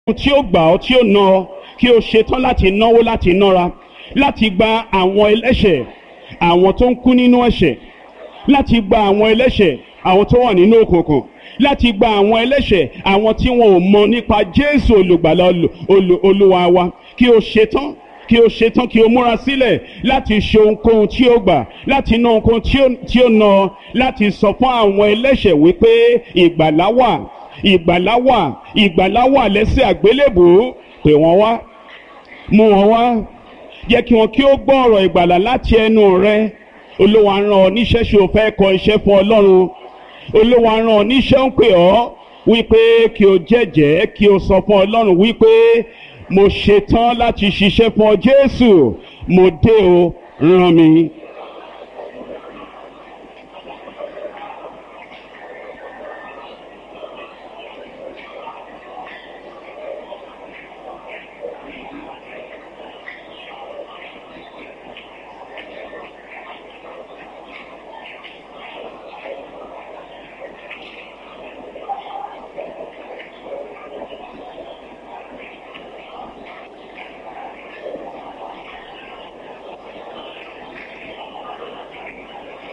tí ó gbà ọ́ tí ó ná ọ kí o ṣetán láti náwó láti nára láti gba àwọn ẹlẹ́ṣẹ̀ àwọn tó ń kú nínú ẹ̀ṣẹ̀ láti gba àwọn ẹlẹ́ṣẹ̀ àwọn tó wà nínú òkùnkùn láti gba àwọn ẹlẹ́ṣẹ̀ àwọn tí wọn ò mọ nípa Jésù olùgbàlà olúwa wa kí o ṣetán kí o ṣetán kí o múra sílẹ̀ láti ṣe ohunkóhun tí o gbà láti ná ohunkóhun tí o ná láti sọ fún àwọn ẹlẹ́ṣẹ̀ wípé ìgbàlá wà ìgbàlá wà ìgbàlá wà lẹ́sẹ̀ àgbélébùú pè wọ́n wá mú wọn wá jẹ́ kí wọn kí ó gbọ́ ọ̀rọ̀ ìgbàlà láti ẹnu rẹ olúwa rán ọ níṣẹ́ ṣe o fẹ́ kọ iṣẹ́ fún ọlọ́run olúwa rán ọ níṣẹ́ ń pè ọ́ wípé kí o jẹ́jẹ́ kí o sọ fún ọlọ́run wípé mo ṣetán láti ṣiṣẹ́ fún ọ jésù mo dé o rán mi